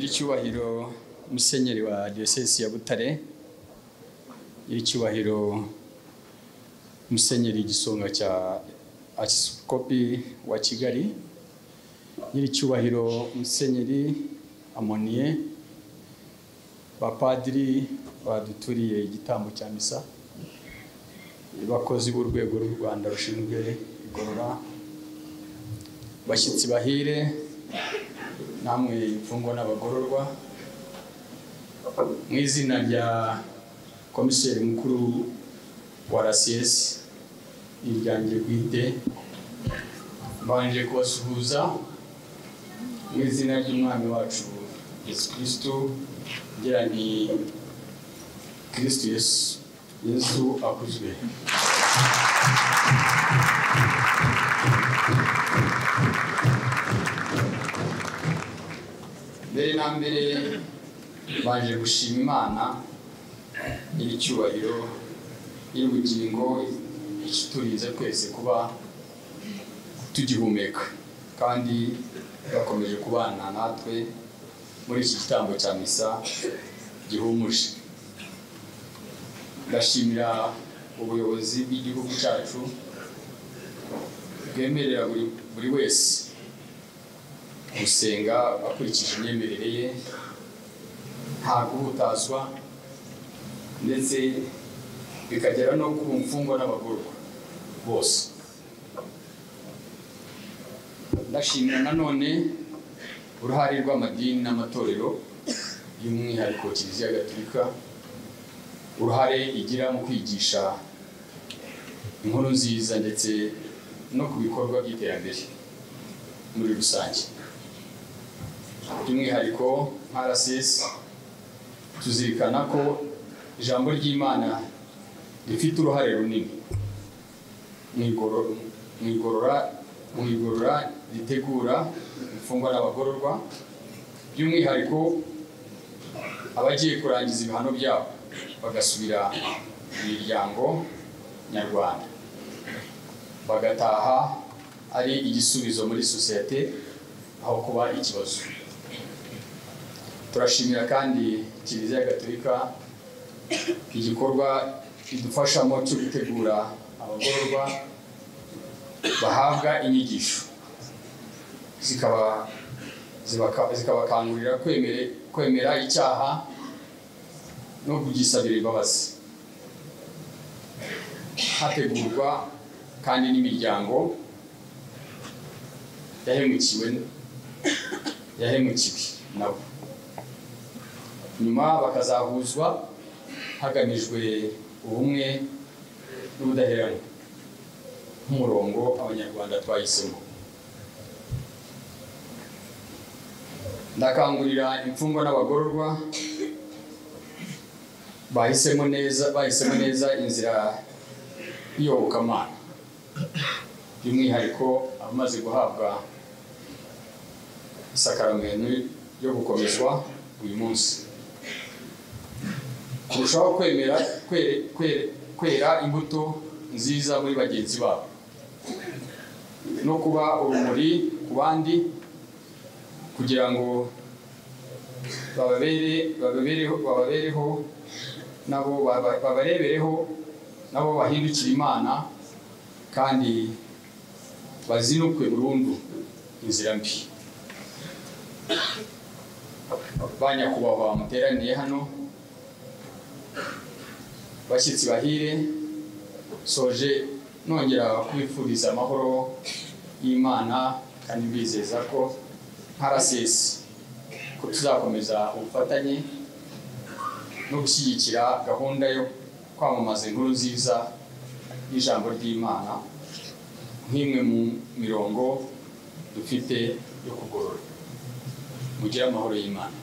nyiricyubahiro musenyeri wa diyosesi ya butare nyiricyubahiro musenyeri igisonga cya asiskopi wa kigali nyiricyubahiro musenyeri amoniye bapadiri baduturiye igitambo cya misa abakozi b'urwego rw'u rwanda rushinzwe igorora bashyitsi bahire namwe imfungwa n'abagororwa mu izina rya komiseri mukuru wa rcs n'iryange bwite mbanje kubasuhuza mu izina ry'umwami wacu yesu kirisitu ngira ni kirisitu yesu yesu akuzwe mbere na mbere baje gushima imana nyiricyubahiro y'ubugingo iturize twese kuba tugihumeka kandi bakomeje kubana natwe muri iki gitambo cya misa gihumuje ndashimira ubuyobozi bw'igihugu cyacu bwemerera buri buri wese gusenga akurikije imyemerere ye nta guhutazwa ndetse bikagera no ku mfungwa n'abagororwa bose ndashimira nanone uruhare rw'amadini n'amatorero by'umwihariko kiliziya gatolika uruhare igira mu kwigisha inkuru nziza ndetse no ku bikorwa by'iterambere muri rusange by'umwihariko nka rcs tuzirikana ko ijambo ry'imana rifite uruhare runini mu igorora ritegura imfungwa n'abagororwa by'umwihariko abagiye kurangiza ibihano byabo bagasubira mu miryango nyarwanda bagataha ari igisubizo muri sosiyete aho kuba ikibazo turashimira kandi kiliziya gatolika igikorwa kidufashamo cyo gutegura abagororwa bahabwa inyigisho zikabakangurira kwemera icyaha no kugisabira imbabazi hategurwa kandi n'imiryango yahemukiwe yahemukiwe nabo nyuma bakazahuzwa hagamijwe ubumwe n'ubudaheranwa nk'umurongo abanyarwanda twahisemo ndakangurira imfungwa n'abagororwa bahisemo neza bahisemo neza inzira y'iyobokamana by'umwihariko abamaze guhabwa isakaramentu yo gukomezwa uyu munsi kurushaho kwemera kwera imbuto nziza muri bagenzi babo no kuba urumuri ku bandi kugira ngo bababereho nabo babarebereho nabo bahindukire imana kandi bazinukwe burundu inzira mbi ba nyakubahwa muteraniye hano bashyitsi bahire soje nongera kubifuriza amahoro y'imana kandi mbizeza ko rcs ko tuzakomeza ubufatanye no gushyigikira gahunda yo kwamamaza inkuru nziza y'ijambo ry'imana nk'imwe mu mirongo dufite yo kugorora mugire amahoro y'imana